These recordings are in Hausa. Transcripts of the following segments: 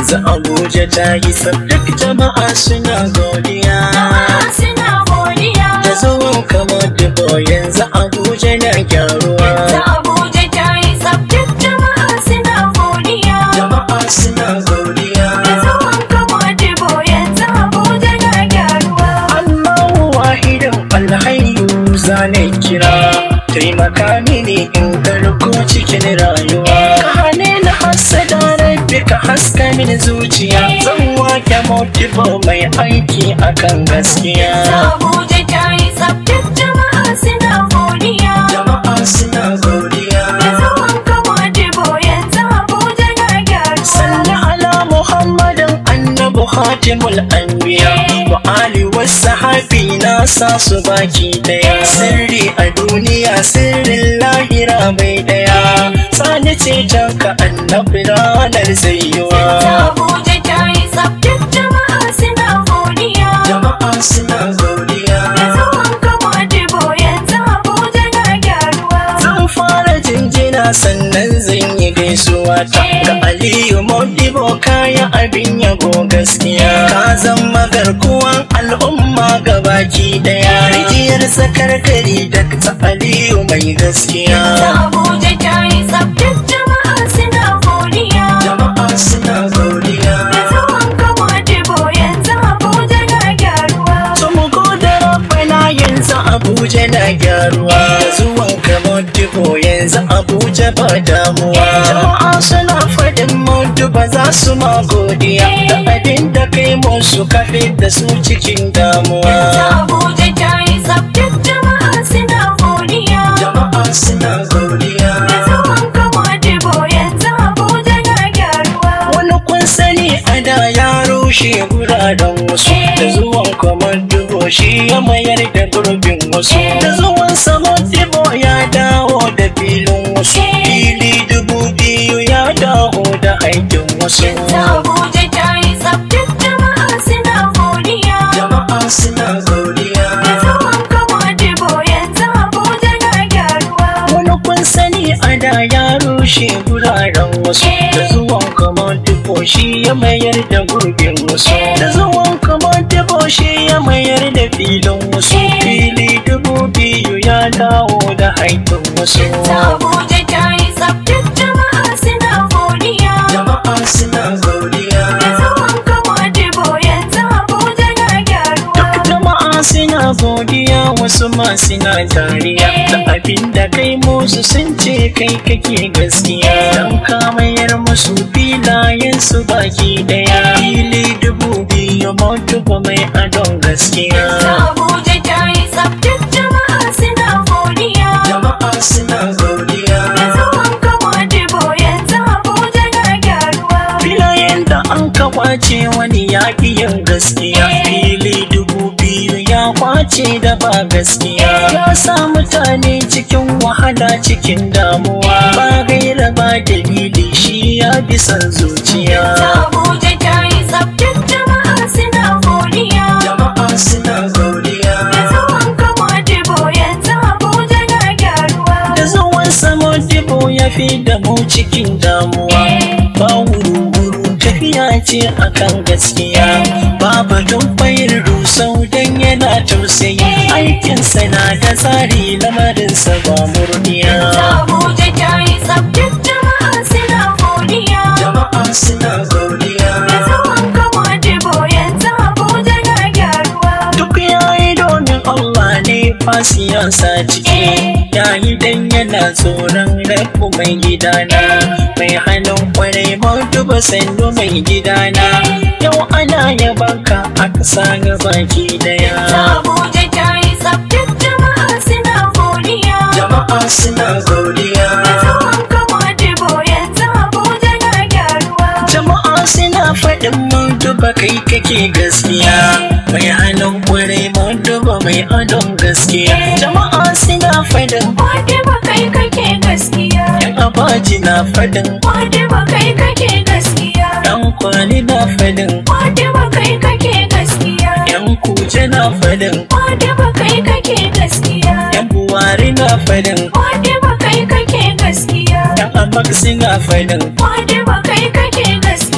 yanzu abuja ta yi duk jama'a suna godiya Jama'a suna godiya. da zuwan kamar dubo yanzu abuja na gyaruwa Yanzu Abuja ta yi tsaf duk jama'a suna godiya. jama'a suna godiya Da zuwan kama dibo yanzu Abuja na gyaruwa. Allahu wahidin alhayyu zane kira taimaka mini in garko cikin rayuwa ka hane na hasada rabbi ka haska mini zuciya zan wake motivo mai aiki akan gaskiya Abuja ta yi tsaf duk jama'a suna godiya. jama'a suna godiya Da zuwan kama dibo yanzu Abuja na gyaruwa. salli ala muhammadin annabi hatimul anbiya wa ali wasahabi na sa su baki daya sirri a duniya sirrin lahira mai daya sani ce ka annabi ranar zaiwa Abuja ta yi tsaf duk jama'a suna godiya. jama'a suna godiya Da zuwan kama dibo yanzu Abuja na gyaruwa. zan fara jinjina sannan zan yi gaisuwa ta ga aliyu modibo kaya abin yabo gaskiya ka zama garkuwan al'umma gabaki daya rijiyar sakar gari da ta aliyu mai gaskiya Abuja ta yi tsaf duk jama'a suna godiya. jama'a suna godiya Da zuwan kama dibo yanzu Abuja na gyaruwa. Tumu da rabbana yanzu Abuja na gyaruwa da zuwan kamar dubo yanzu Abuja ba damuwa jama'a suna faɗin mudu ba za su ma godiya da abin da kai musu kafe da su cikin damuwa Abuja ta yi tsaf duk jama'a suna godiya. jama'a suna godiya Da zuwan kama dibo yanzu Abuja na gyaruwa. wani kun sani a da ya rushe guraren wasu da zuwan kamar dubo shi ya mayar da gurbin wasu da zuwan samon dibo ya dawo da filin wasu fili dubu biyu ya dawo da aikin wasu Abuja ta yi tsaf duk jama'a suna godiya. jama'a suna godiya Da zuwan kama dibo yanzu Abuja na gyaruwa. wani kun sani a da ya rushe guraren wasu da zuwan kamar dubo shi ya mayar da gurbin wasu da zuwan kamar dubo shi ya mayar da filin wasu fili dubu biyu ya dawo da aikin wasu Abuja ta yi tsaf duk jama'a suna godiya. jama'a suna godiya Da zuwan kama dibo yanzu Abuja na gyaruwa. jama'a suna godiya wasu ma suna dariya da abin da kai musu sun ce kai kake gaskiya dan ka mayar musu filayen su baki daya fili dubu biyu mutuba mai adon gaskiya Abuja ta yi tsaf duk jama'a suna godiya. jama'a suna godiya Da zuwan kama dibo yanzu Abuja na gyaruwa. filayen da an ka kwace wani yaƙi yin gaskiya fili dubu biyu ya kwace da ba gaskiya ya sa mutane cikin wahala cikin damuwa ba gaira ba dalili shi ya bi son zuciya Abuja ta yi tsaf duk jama'a suna godiya. jama'a suna godiya Da zuwan kama dibo yanzu Abuja na gyaruwa. da zuwan samo dibo ya fi da mu cikin damuwa ba wuru-wuru tafiya ce akan gaskiya ba batun bayar rusau don yana tausayi aikinsa na da tsari lamarinsa ba murniya Abuja ta yi tsaf duk jama'a suna godiya. jama'a suna godiya Da zuwan kama dibo yanzu Abuja na gyaruwa. duk yayi domin Allah ne fa siyasa ciki yayi dan yana tsoron rabu mai gidana mai hannun kwarai duba sandu mai gidana yau ana yabanka a ƙasa ga baki daya Abuja ta yi tsaf duk jama'a suna godiya. jama'a suna godiya Da zuwan kama dibo yanzu Abuja na gyaruwa. jama'a suna faɗin duba kai kake gaskiya mai hannun kwarai duba mai adon gaskiya jama'a suna faɗin Fatima kai kake gaskiya. yan abaji na faɗin Fatima kai kake gaskiya. Yan kwali na fadin, Fatima kai kake gaskiya. yan kuje na fadin, Fatima kai kake gaskiya. yan buwari na fadin, Fatima kai kake gaskiya. yan amaksi na fadin, Fatima kai kake gaskiya.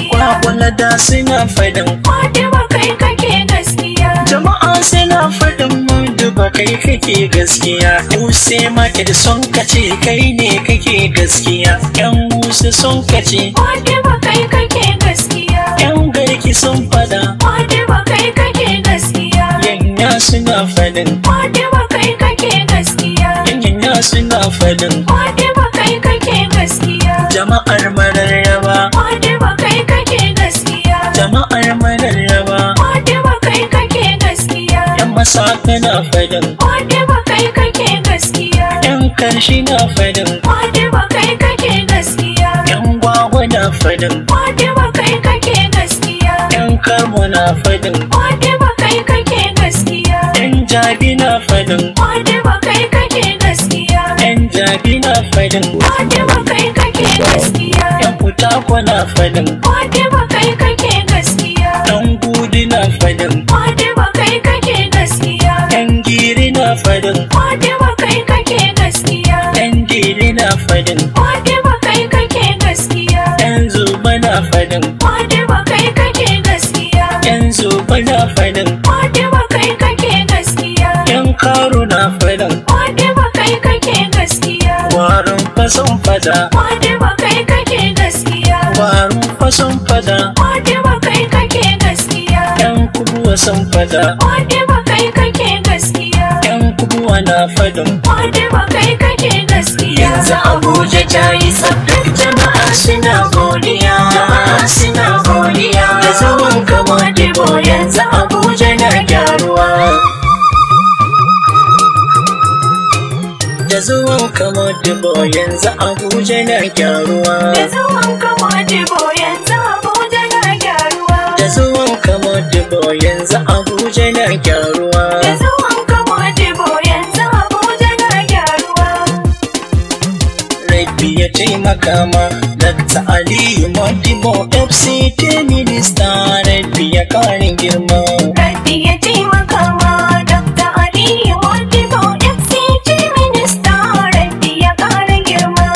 walada suna fadin Fatima kai kake gaskiya jama'a suna fadin mudu ba kai kake gaskiya Use market sun kace kai ne kake gaskiya yan musu sun kace Fatima kai kake gaskiya yan garki sun fada Fatima kai kake gaskiya yanya suna fadin Fatima kai kake gaskiya yanya suna fadin Fatima kai kake gaskiya jama'ar mararraba Fatima kai kake gaskiya jama'ar mararraba Fatima kai kake gaskiya yan masaka na fadin Fatima kai kake gaskiya yan karshi na fadin Fatima kai kake gaskiya yan gwagwa na fadin Fatima kai kake gaskiya yan karmo na fadin Fatima kai kake gaskiya yan jabi na fadin Fatima kai kake gaskiya yan jabi na fadin Fatima kai kake gaskiya yan kutakwa na fadin Fatima kai kake gaskiya yan gudu na fadin Fatima kai kake gaskiya yan giri na fadin Fatima kai kake gaskiya yan dili na fadin Fatima kai kake gaskiya yan zuba na fadin Fatima kai kake gaskiya yan zuba na fadin Fatima kai kake gaskiya yan karu na fadin Fatima kai kake gaskiya warin fason fada Fatima kai kake gaskiya warin fason fada Fatima kai kake gaskiya yan kubuwa sun fada Fatima kai kake gaskiya yan kubuwa na fadin Fatima kai kake gaskiya yanzu abuja ta yi tsabtar jama'a suna godiya jama'a suna godiya da zuwan kama dibo yanzu abuja na gyaruwa da zuwan kama dibo yanzu abuja na gyaruwa Da zuwan kama jibo yanzu Abuja na gyaruwa da zuwan kama dibo yanzu abuja na gyaruwa Da zuwan kama jibo yanzu Abuja na gyaruwa Rabbi ya taimaka ma Dr. Aliyu Modibo FCT Minista Rabbi ya karin girma Rabbi ya taimaka ma Dr. Aliyu Modibo FCT Minista Rabbi ya ƙara girma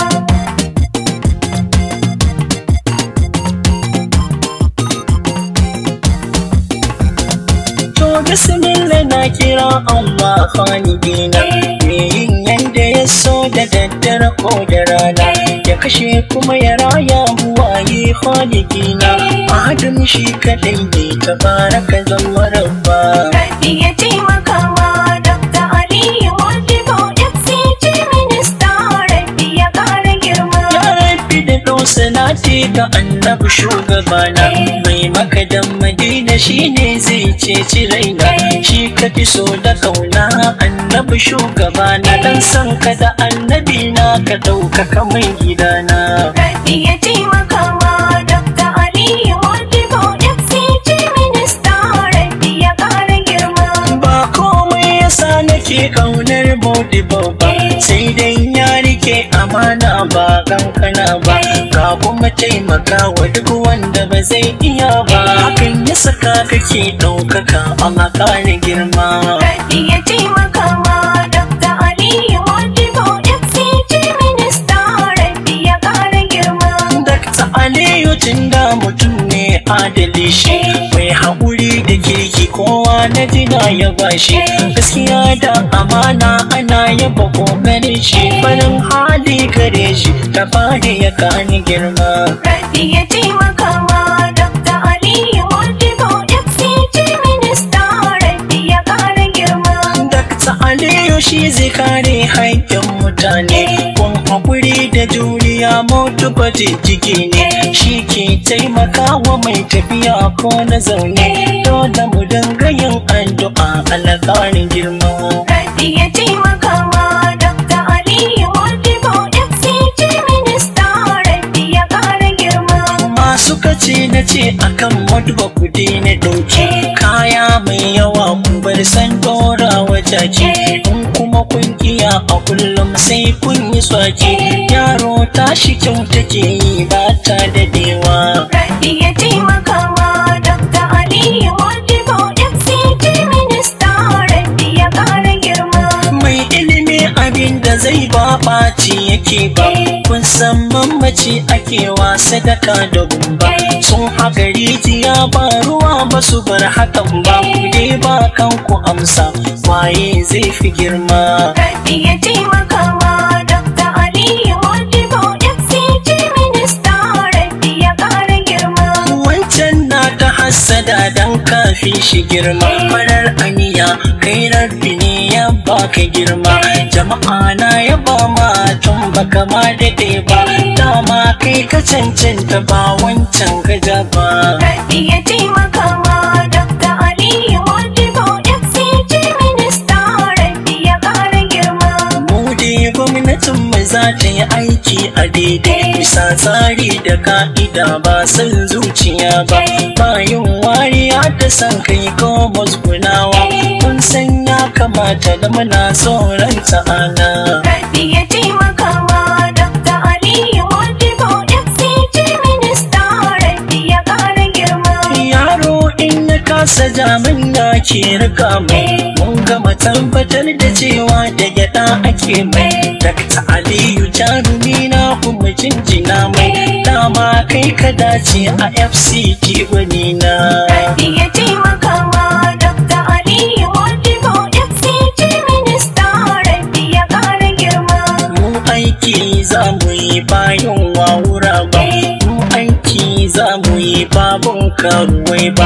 To bismillah na kira Allah khalidina Me yin yanda ya so da daddare ko da rana Ya kashe kuma ya raya buwaye khalidina Adam shi kadai ne tabaraka zama rabba Rabbi ya taimaka ma Dr. Aliyu Modibo FCT Minista Rabbi ya ƙara girma Ya rabbi da salati ga annabi shugabana mai makadan madina shine zai ceci raina shi ka fi so da kauna annabi shugabana dan san ka da annabi na ka ɗaukaka mai gidana Rabbi ya taimaka ma Dr. Aliyu Modibo FCT Minista Rabbi ya ƙara girma ba komai yasa nake kaunar modibo ba sai dai ya rike amana ba kankana ba ka kuma taimaka wa duk wanda ba zai iya ba hakan ya saka kake ɗaukaka Allah ƙara girma Rabbi ya taimaka ma Dr. Aliyu Modibo FCT Minista Rabbi ya ƙara girma Dakta Aliyu tunda mutum ne adali shi mai haƙuri da kirki kowa na jina ya bashi gaskiya da amana ana yaba ƙoƙarin shi farin hali gare shi ta fari ya kani girma Rabbi ya taimaka ma Dr. Aliyu Modibo FCT Minista Rabbi ya ƙara girma Dakta Aliyu shi zai kare haƙƙin mutane kun haƙuri da juriya mutu baje jiki ne shi ke taimakawa mai tafiya ko na zaune dole mu dinga yin addu'a alƙarin girma Rabbi ya taimaka ma Dr. Aliyu Modibo FCT Minista Rabbi ya ƙara girma masu kace na ce akan maduba kudi na dauke kaya mai yawa ku bar san dora wajaje in kuma kun kiya a kullum sai kun yi swake yaro tashi kyau take yi ba ta dadewa Rabbi ya taimaka ma Dr. Aliyu Modibo FCT Minista Rabbi ya ƙara girma mai ilimi abin da zai ba ɓaci yake ba kun san mamaci ake wa sadaka da gumba sun haka rijiya ba ruwa ba su bar hakan ba ku dai ba kanku amsa waye zai fi girma Rabbi ya taimaka ma Dr. Aliyu Modibo FCG minista Rabbi ya ƙara girma. wancan na ta hassada dan kafi shi girma farar aniya kai rabbi ne ya baka girma jama'a na ya ba ma tun baka ma daɗe ba dama kai ka cancanta ba wancan gaja ba Rabbi ya taimaka ma Dr. Aliyu Modibo FCG minista Rabbi ya ƙara girma. mu dai gwamnatin mu za ta yi aiki a daidai bisa tsari da ka'ida ba son zuciya ba ba yin wariya ta san kai ko musgunawa mun san ya kamata da muna tsoron ta'ana Rabbi ya taimaka ma Dr. Aliyu Modibo FCG minista Rabbi ya ƙara girma. yaro in ya kasa jamin na ke rika mai mun gama tabbatar da cewa da gyada ake mai dakta aliyu jarumi na kuma jinjina mai dama kai ka dace a fct wani na Rabbi ya taimaka ma Dr. Aliyu Modibo FCG minista Rabbi ya ƙara girma. mu aiki za mu yi bayan wawura ba mu aiki za mu yi babun karuwai ba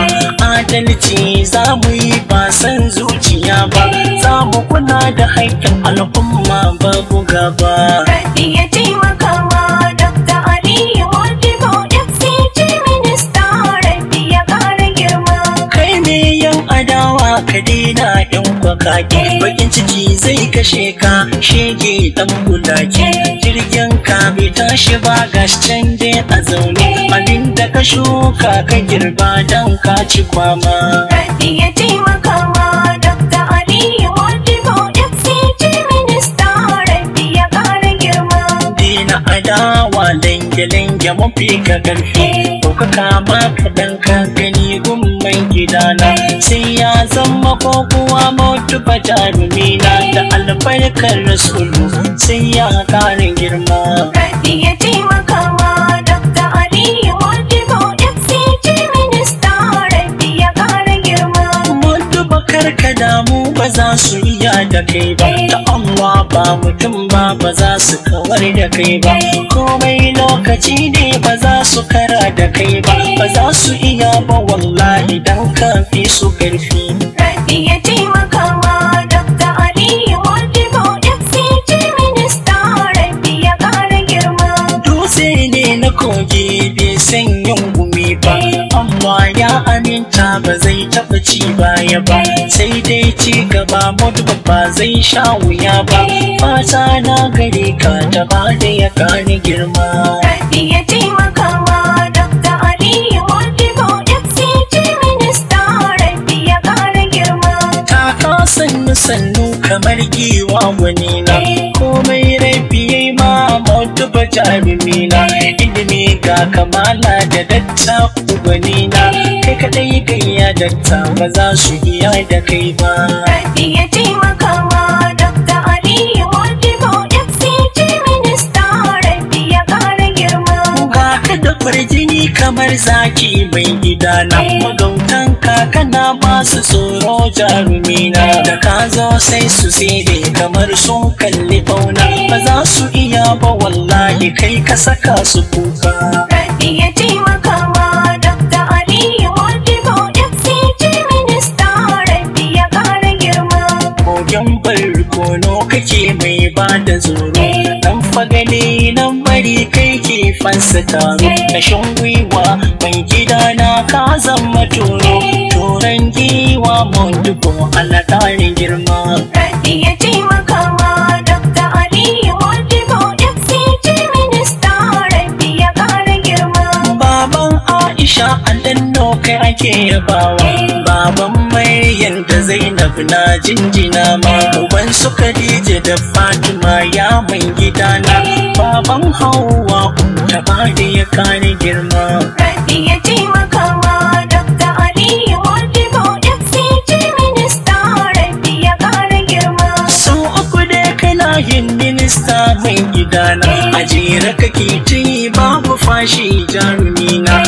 adalci za mu yi ba san zuciya ba za mu kula da haƙƙin al'umma babu gaba Rabbi ya taimaka ma Dr. Aliyu Modibo FCG minista Rabbi ya ƙara girma. kai me yan adawa ka daina yan kwakake bakin ciki zai kashe ka shege dan bulaki jirgin ka bai tashi ba gashi can dai a zaune abinda ka shuka ka girba dan ka ci kwama Rabbi ya taimaka ma Dr. Aliyu Modibo FCG minista Rabbi ya ƙara girma. dina adawa lange-lange mafi ka karfi ko ka kama ka dan ka gani gumman gidana sai ya zama ko kuwa mutu ba jarumina da albarkar rasulu sai ya kare girma Rabbi ya taimaka ma Dr. Aliyu Modibo FCG minista Rabbi ya ƙara girma. mutu bakar ka damu ba za su iya da kai ba ta Allah ba mutum ba ba za su kawar da kai ba komai lokaci ne ba za su kara da kai ba ba za su iya ba wallahi dan kafi su karfi Rabbi ya taimaka ma Dr. Aliyu Modibo FCG minista Rabbi ya ƙara girma. dutse ne na kogi bai san yin gumi ba amma ya aminta ba zai taɓa ci baya ba sai dai ci gaba mutu ba zai sha wuya ba fata na gare ka ta ba da ya kare girma Rabbi ya taimaka ma Dr. Aliyu Modibo FCG minista Rabbi ya ƙara girma. taka sannu sannu kamar giwa wani na komai rafi yayi ma mutu ba jarumi na ilimi ga kamala da datta ubani na kai kadai gayya datta ba za su iya da kai ba Rabbi ya taimaka ma Dr. Aliyu Modibo FCG minista Rabbi ya ƙara girma. ga ka da farjini kamar zaki mai gidana magautan kakana masu tsoro jarumina da ka zo sai su sire kamar sun kalli fauna ba za su iya ba wallahi kai ka saka su kuka Rabbi ya taimaka ma Dr. Aliyu Modibo FCG minista Rabbi ya ƙara girma. kogen barkono kake mai ba da zoro dan fagale nan bari kai ke fansa taro kashin gwiwa mai gida na ka zama toro turan giwa mun dubo alatarin girma Rabbi ya taimaka ma Dr. Aliyu Modibo FCG minista Rabbi ya ƙara girma. baban aisha aldanno kai ake yabawa baban maryam da zainab na jinjina ma uban su khadija da fatima ya mai gidana baban hawa ta bada ya kare girma Rabbi ya taimaka ma Dr. Aliyu Modibo FCG minista Rabbi ya ƙara girma. sau uku da kana yin minista mai gidana a jere kake ci babu fashi jarumina ka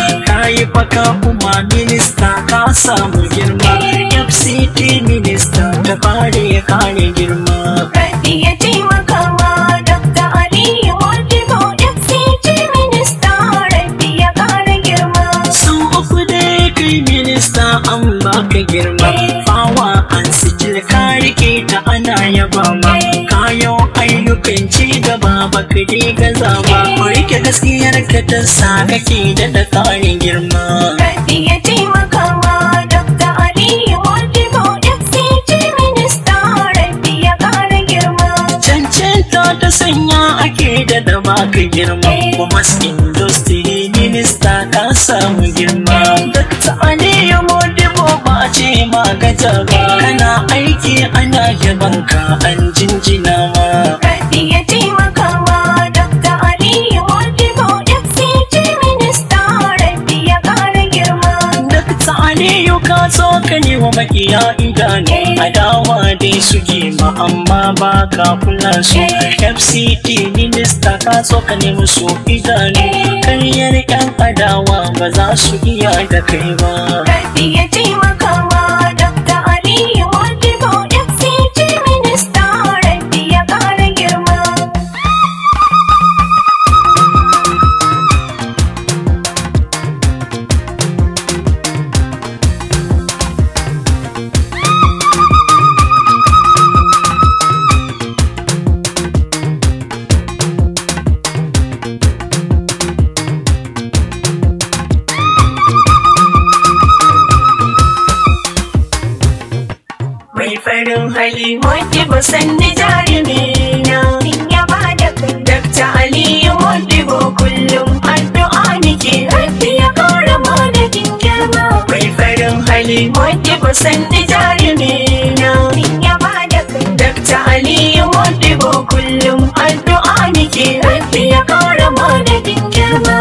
yi faka kuma minista ka samu girma fct minista ta fare ya kare girma Rabbi ya taimaka ma Dr. Aliyu Modibo FCT minista Rabbi ya ƙara girma. Sun uku dai kai minista an baka girma Fawa an sijil ka rike ta ana yaba ma Kayo ayyukan ci gaba baka dai gaza ba Ku rike gaskiyar ka ta sa kake da ƙarin girma Rabbi ya taimaka ma Dr. Aliyu Modibo FCT minista Rabbi ya ƙara girma. Cancanta ta sanya ake da da baka girma Kuma industry minista ka samu girma Dr. Aliyu Modibo ba a ce ma gaja ba Kana aiki ana yabanka an jinjina ma Rabbi ya taimaka ma Dr. Aliyu Modibo FCT minista Rabbi ya ƙara girma. Dakta Aliyu ka so ka ne wa makiya idanu Adawa dai suke ma amma ba ka kula su FCT minista ka so ka ne musu idanu Karyar yan adawa ba za su iya da kai ba Rabbi ya taimaka ma Dr. Aliyu Modibo FCT minista Rabbi ya ƙara girma. Mai farin hali Modibo sanni jarumi na in ya ba da kai Dr. Aliyu Modibo kullum addu'a nake Rabbi ya ƙara madadin girma. mai farin hali Modibo sanni jarumi na in ya ba da kai Dr. Aliyu Modibo kullum addu'a nake Rabbi ya ƙara madadin girma.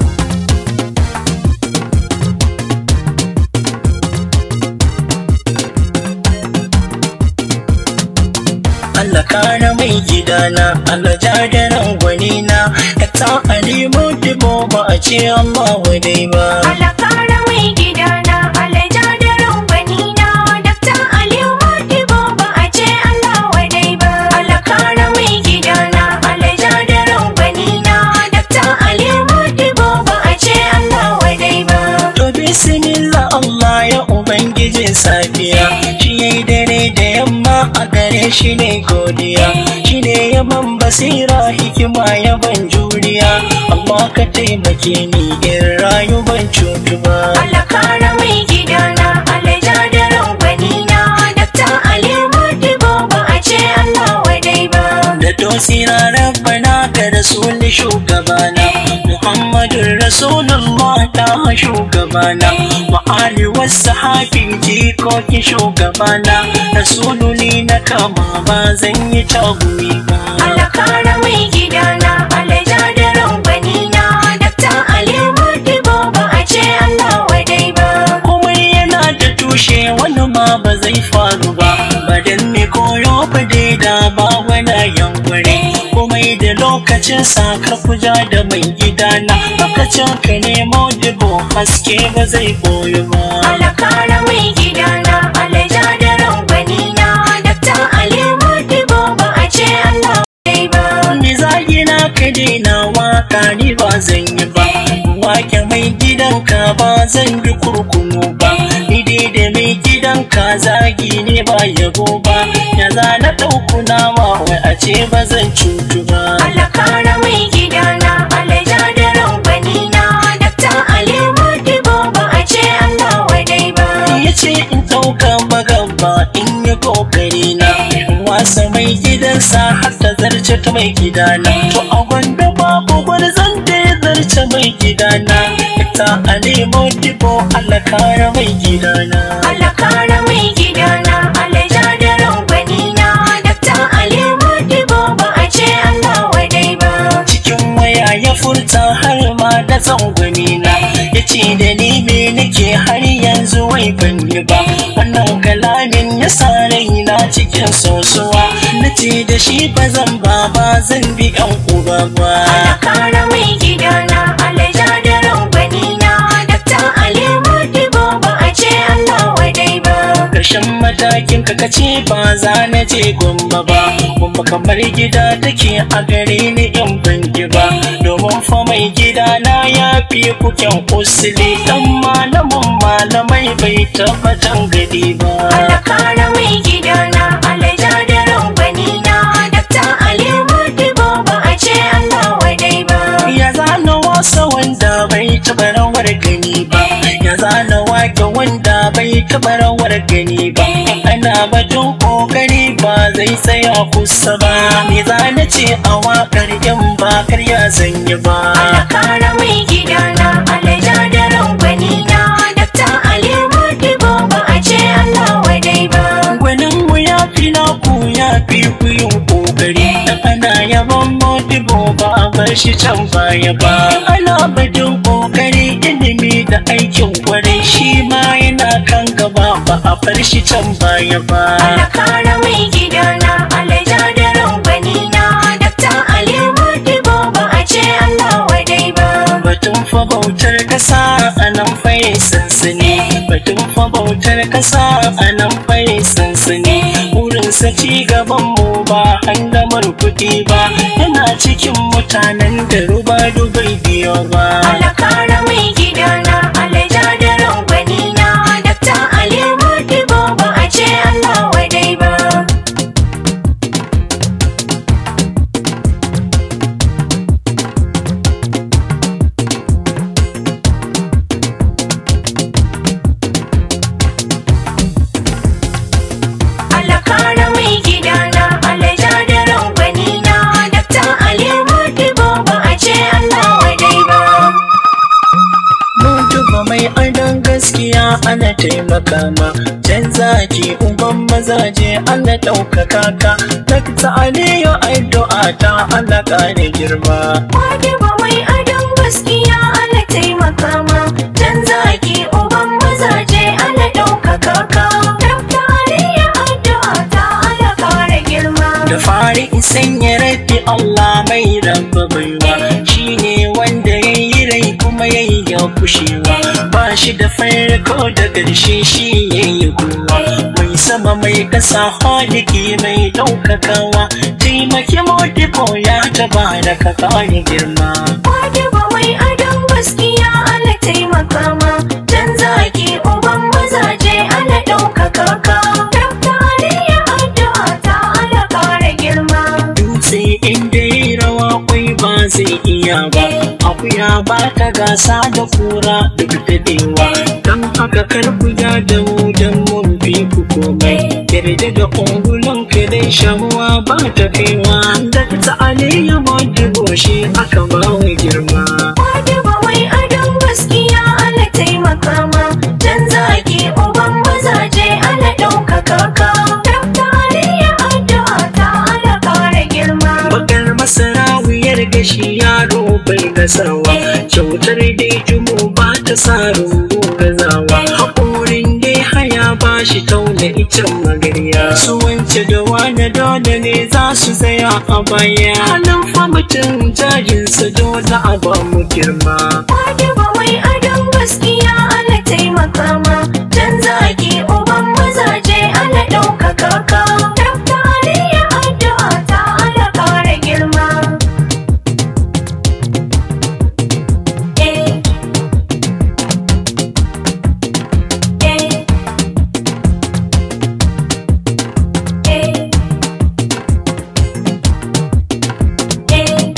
Allah kana mai gidana Allah jadaran gwanina Ka ta alimu dibo ba a ce Allah wadai ba Alakara mai gidana, alaja da rambanina, Dr. Aliyu Modibo ba a ce Allah wadai ba. Alakara mai gidana, alaja da rambanina, Dr. Aliyu Modibo ba a ce Allah wadai ba. To bismillah Allah ya ubangijin safiya Shi yayi dare da yamma a gare shi ne godiya Shi ne yaban basira hikima yaban juriya Allah ka taimake ni in rayu ban cutu ba Alakara mai gidana, alaja da rambanina, Dr. Aliyu Modibo ba a ce Allah wadai ba. da tosira rabbana ka rasul shugabana muhammadun rasulullah ta shugabana wa ali wasahabin jikokin shugabana rasuluni na kama ba zan yi tagumi ba Alakara mai gidana, alaja da rambanina, Dr. Aliyu Modibo ba a ce Allah wadai ba. komai yana da tushe wani ma ba zai faru ba badan ne koyo ba da ba wani yankure komai da lokacin sakar kuja da mai gidana lokacin ka nemo dibo haske ba zai koyo ba Alakara mai gidana, alaja da rambanina, Dr. Aliyu Modibo ba a ce Allah wadai ba. Ni zagina ka daina waka ni ba zan yi ba wake mai gidanka ba zan bi kurkumu ba ni dai da mai gidanka zagi ne ba yabo ba ya za na ɗauku nama wai a ce ba zan cutu ba Alakara mai gidana, alaja da rambanina, Dr. Aliyu Modibo ba a ce Allah wadai ba. ya ce in ɗauka magaba in yi kokari na wasa mai gidansa har ta zarce ta mai gidana to a gwanda babu wani zan da ya zarce mai gidana ta a nemo dibo Allah kare mai gidana Alakara mai gidana, alaja da rambanina, Dr. Aliyu Modibo ba a ce Allah wadai ba. cikin waya ya furta har ma da tsangwami na ya ce da ni me nake har yanzu wai ban yi ba wannan kalamin ya sa raina cikin sosuwa na ce da shi ba zan ba ba zan bi yan uba ba Alakara mai gidana, alaja da rambanina, Dr. je gumba ba kuma kamar gida take a gare ni in ban ji ba domin fa mai gida na ya fi kuken usuli dan malamin malamai bai tabbatan gadi ba Alakara mai gidana alaja da rangwani na Dakta Aliyu Modibo ba a ce Allah wadai ba ya zana wasa wanda bai taɓa rawar gani ba ya zana wake wanda bai taɓa rawar gani ba ana batun kokari ba zai tsaya kusa ba me zana ce a wakar yan ba karya zanyi ba Alakara mai gidana alaja da rangwani na Dakta Aliyu Modibo ba a ce Allah wadai ba gwanin mu ya fi naku ya fi ku yin kokari dan ana yaban modibo ba a bar shi can baya ba ana batun kokari ilimi da aikin kwarai shi ma yana kan gaba ba a bar shi can baya ba Alakara mai gidana alaja da rangwani na Dakta Aliyu Modibo ba a ce Allah wadai ba batun fa bautar kasa a nan faye sansani batun fa bautar kasa a nan faye sansani burinsa ci gaban mu ba handamar kuɗi ba yana cikin mutanen da ruba dubai biyo ba Alakara mai gidana alaja da rangwani na Dakta Aliyu Modibo ba a ce Allah wadai ba Alakara mai gidana alaja da rangwani na Dakta Aliyu Modibo ba a ce Allah wadai ba mun duba mai adon gaskiya ana taimaka ma can zaki uban mazaje ana ɗaukaka ka dakta aliyu addu'a ta Allah ƙare girma Modibo mai adon gaskiya ana taimaka ma Can zaki uban mazaje ana ɗaukaka ka Dakta Aliyu addu'a ta ana kara girma da fari in sanya rabbi Allah mai rabba baiwa shine wanda ya yi rai kuma ya yi ya kushewa ba shi da farko da ƙarshe shi ya yi kowa mai sama mai ƙasa haliki mai ɗaukakawa taimaki modibo ya taba da ka ƙare girma Modibo mai adon gaskiya ana taimaka ma Can zaki uban mazaje ana ɗaukaka ka Dakta Aliyu addu'a ta ana kara girma dutse inda ya rawa kwai ba zai iya ba akuya ba ta gasa da kura duk daɗewa don haka karku ya da mu don mun fi ku komai yarda da ungulun ka dai shamuwa ba ta kaiwa da ta aliyu modibo shi aka ba wa girma Modibo mai adon gaskiya ana taimaka ma Can zaki uban mazaje ana ɗaukaka ka Dakta Aliyu addu'a ta ana kara girma bakar masara wuyar gashi yaro bai gasawa kyautar dai jumu ba ta sa rungu gazawa haƙorin dai haya ba shi tauna icen magarya su wance da wani dole ne za su tsaya a baya halin fa mutum jajinsa dole a ba mu girma Modibo mai adon gaskiya ana taimaka ma Can zaki uban mazaje ana ɗaukaka ka Dakta Aliyu addu'a ta ana kara girma Eh Eh Eh Eh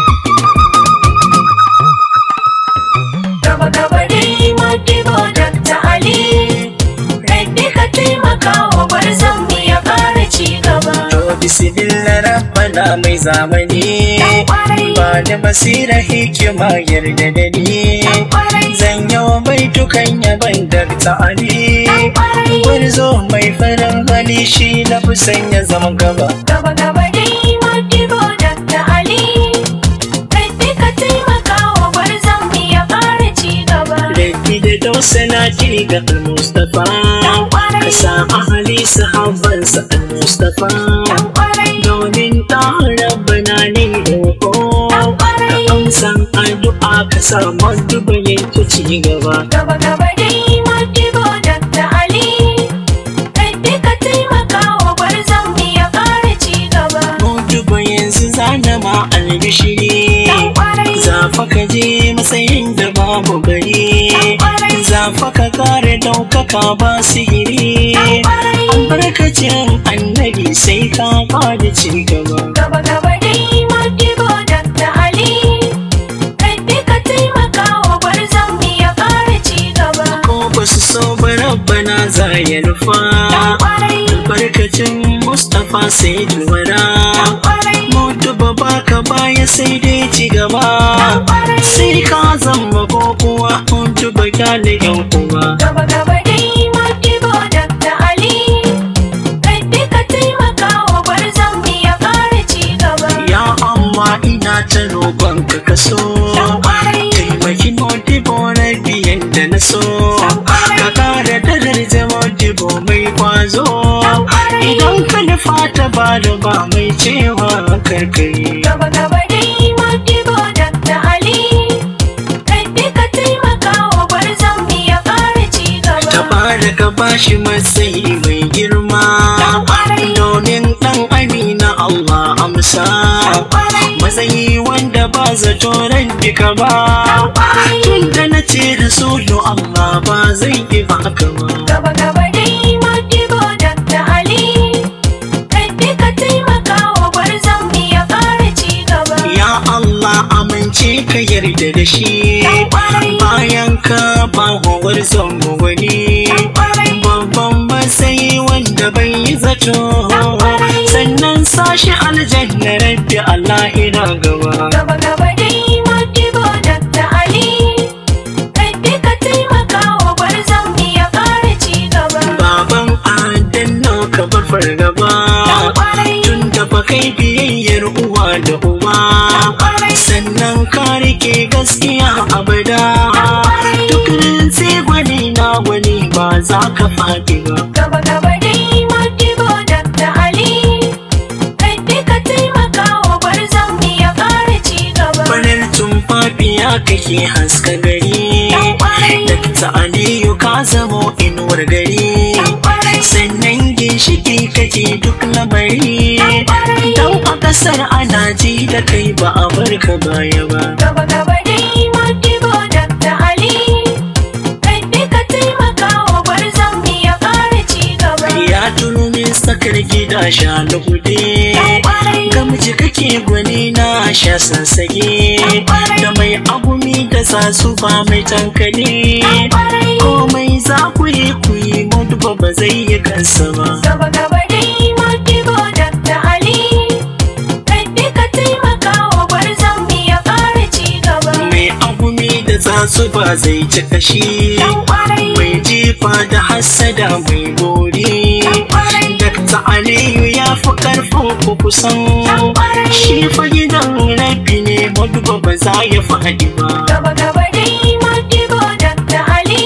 Gaba gaba dai Modibo Dakta Ali Rabbi ka taimaka wa gwarzon mu ya ƙara ci gaba to bismillah rabbana mai zamani Dan ƙwarai. ba da basira hikima yarda da ni Dan ƙwarai. zan yau baitukan yaban dakta ali Dan ƙwarai. gwarzo mai farin hali shi na fi sanya zama gaba Gaba gaba dai Modibo Dakta Ali Rabbi ka taimaka wa gwarzon mu ya ƙara ci gaba Laifi da dausana ji ga al-Mustapha Dan ƙwarai. Ka sa ahali sahabansa al-Mustapha Dan ƙwarai. Domin ɗan rabbana ne roƙo Dan ƙwarai. Ka amsan addu'a ka sa maduba yanke ci gaba Gaba gaba dai Modibo Dakta Ali Rabbi ka taimaka wa gwarzon mu ya albishiri Dan kwarai. zafa ka je matsayin da babu gari Dan kwarai. zafa ka kare daukaka ba sihiri Dan kwarai. albarkacin annabi sai ka bada ci gaba Gaba gaba dai Modibo Dr. Ali. Rabbi ka taimaka wa gwarzon mu ya ƙara ci gaba. ko ba su so ba rabbana za ya nufa Dan kwarai. albarkacin mustapha sai duwara Dan kwarai. mutu ba baka baya sai dai ci gaba Dan kwarai. sai ka zama ko kuwa mutu ba kyale yan uwa Gaba gaba dai Modibo Dr. Ali. Rabbi ka taimaka wa gwarzon mu ya ƙara ci gaba. ya amma ina ta roƙon ka kaso Dan kwarai. taimaki modibo na biyan da na so Dan kwarai. ka kara darajar modibo mai kwazo Dan kwarai. idan ka nufa ta ba da ba mai cewa karkari Gaba gaba dai Modibo Dr. Ali. Rabbi ka taimaka wa gwarzon mu ya ƙara ci gaba. tabaraka bashi matsayi mai girma Dan kwarai. domin dan amina Allah amsa Dan kwarai. matsayi wanda ba zato rabbi ka ba Dan kwarai. tun da na ce da solo Allah ba zai yi baka ba Gaba gaba dai Modibo Dr. Ali. Rabbi ka taimaka wa gwarzon mu ya ƙara ci gaba. ya Allah amince ka yarda da shi Dan kwarai. bayan ka ba hawar mu wani Dan kwarai. babban matsayi wanda bai yi zato Dan kwarai. sannan sashi aljanna rabbi Allah ina gaba Gaba gaba dai Modibo Dr. Ali. Rabbi ka taimaka wa gwarzon mu ya ƙara ci gaba. baban adanna ka bar fargaba Dan kwarai. tun da fa kai biyayyar uwa da uba Dan kwarai. sannan ka rike gaskiya abada kwarai. duk rintsi gwani na gwani ba za ka faɗi ba Gaba gaba dai Modibo Dr. Ali. Rabbi ka taimaka wa gwarzon mu ya ƙara ci gaba. farar tumfafiya kake haska gari Dan kwarai. Dakta Aliyu ka zamo inuwar gari Dan kwarai. sannan ginshiki kake duk lamari Dan kwarai. dan a kasar ana ji da kai ba a barka baya ba Gaba gaba dai Modibo Dr. Ali. Rabbi ka taimaka wa gwarzon mu ya ƙara ci gaba. ya tunu min sakar gida sha lugude Dan kwarai. gamji kake gwani na sha sassage Dan kwarai. da mai agumi da sasu ba mai tankali Dan kwarai. komai za ku yi ku yi mutuba ba zai yi kansa ba Gaba gaba dai Modibo Dr. Ali. Rabbi ka taimaka wa gwarzon mu ya ƙara ci gaba. mai agumi da sasu ba zai ci kashi Dan kwarai. mai jifa da hassada mai gori Dan kwarai. Dakta Aliyu ya fi karfin ku kusan Dan kwarai. shi fa gidan rabi ne maduba ba za ya faɗi ba Gaba gaba dai Modibo Dr. Ali.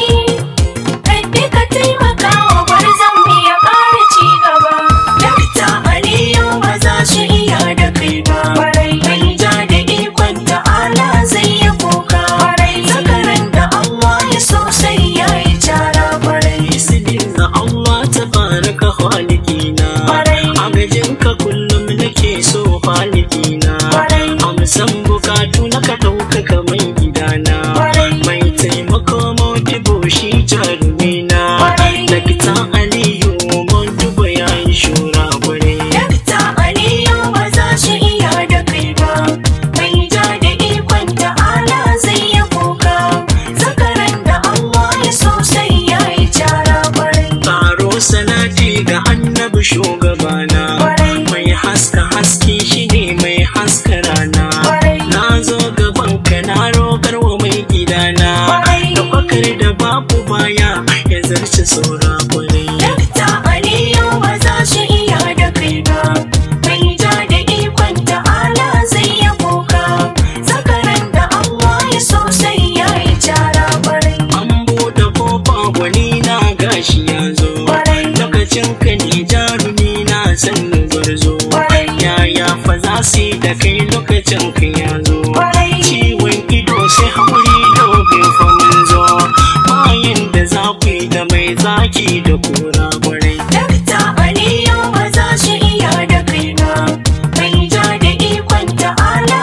Rabbi ka taimaka wa gwarzon mu ya ƙara ci gaba. Dakta Aliyu ba za su iya da kai ba Kwarai. Mai ja da ikon ta'ala zai yi kuka Kwarai. Zakaran da Allah ya so sai ya yi cara kwarai Sidin na Allah ta baraka halikina Kwarai. Agajinka kullum nake so halikina Kwarai. Amsan bukatu na ka ɗaukaka mai gidana Kwarai. Mai taimako modibo shi jarumina Kwarai. Dakta Aliyu modibo ya yi shura kwarai Dakta Aliyu ba za su iya da kai ba. Mai ja da ikon ta'ala zai yi kuka. Zakaran da Allah ya so sai ya yi cara kwarai. Karo salati ga annabi shugabana Kwarai. Mai haska haske shi ne mai haska rana Kwarai. Na zo gaban ka na roƙar wa mai gidana Kwarai. Da bakar da babu baya ya zarce saura kwarai Dakta Aliyu ba za su iya da kai ba. Mai ja da ikon ta'ala zai yi kuka. Zakaran da Allah ya so sai ya yi cara kwarai. An buɗe kofa gwani na gashi ya zo Kwarai. Lokacin ka ne jarumi na san gwarzo Kwarai. Yaya fa za su yi da kai lokacin ka ya zo Kwarai. Ciwon ido sai haƙuri dogon fa mun zo Bayan da za ku yi da mai zaki da kura kwarai Dakta Aliyu ba za su iya da kai ba. Mai ja da ikon ta'ala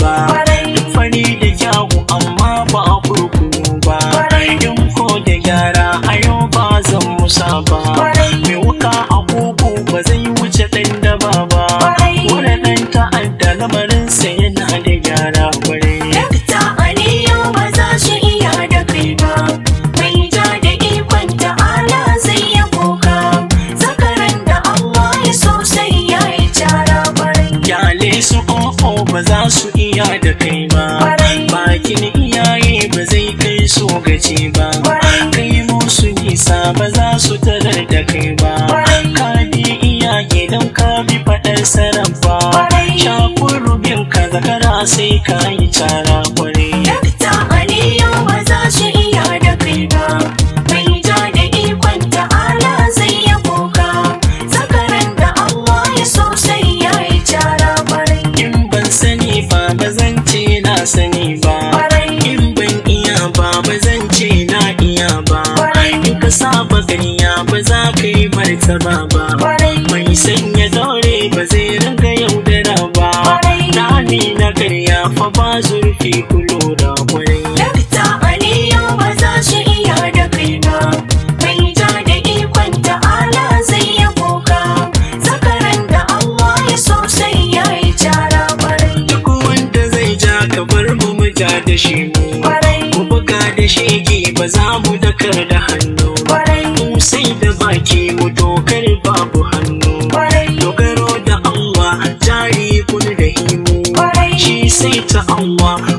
ba Kwarai. fari da kyawu amma ba a kurkunu ba Kwarai. in ko da gyara a yau ba zan musa ba Kwarai. mai wuka a kuku ba zai wuce ɗan daba ba Kwarai. wani ɗan ta'adda lamarinsa yana da gyara kwarai Dakta Aliyu ba za su iya da kai ba, mai ja da ikon ta'ala zai ya kuka, zakaran da Allah ya so sai ya yi cara kwarai. Yale su o'o ba za su iya da kai ba Kwarai. Bakin iyaye ba zai kai so gaci ba Kwarai. Kai musu nisa ba za su tarar da kai ba Kwarai. Ka bi iyaye don ka bi faɗar sarrafa Kwarai. Shakun rubin ka zakara sai ka yi cara kwarai Dakta Aliyu ba za su iya da kai ba, mai ja da ikon ta'ala zai ya kuka, zakaran da Allah ya so sai ya yi cara kwarai. In ban sani ba ba zan ce na sani ba Kwarai. In ban iya ba ba zan ce na iya ba Kwarai. In ka saba ganiya ba za ka yi martaba ba Kwarai. Mai sanya daure ba zai ringa yaudara ba Kwarai. Rami na karya fa ba zurfi kulo da kwarai Dakta Aliyu ba za su iya da kai ba, mai ja da ikon ta'ala zai ya kuka, zakaran da Allah ya so sai ya yi cara kwarai. Duk wanda zai ja ka bar mu mu ja da shi mu Kwarai, Mu buga da shege ba za mu dakar da hannu kwarai, Mu sai da baki mu dokar babu hannu kwarai, dogaro da Allah jari kun da himu Kwarai. shi sai ta Allah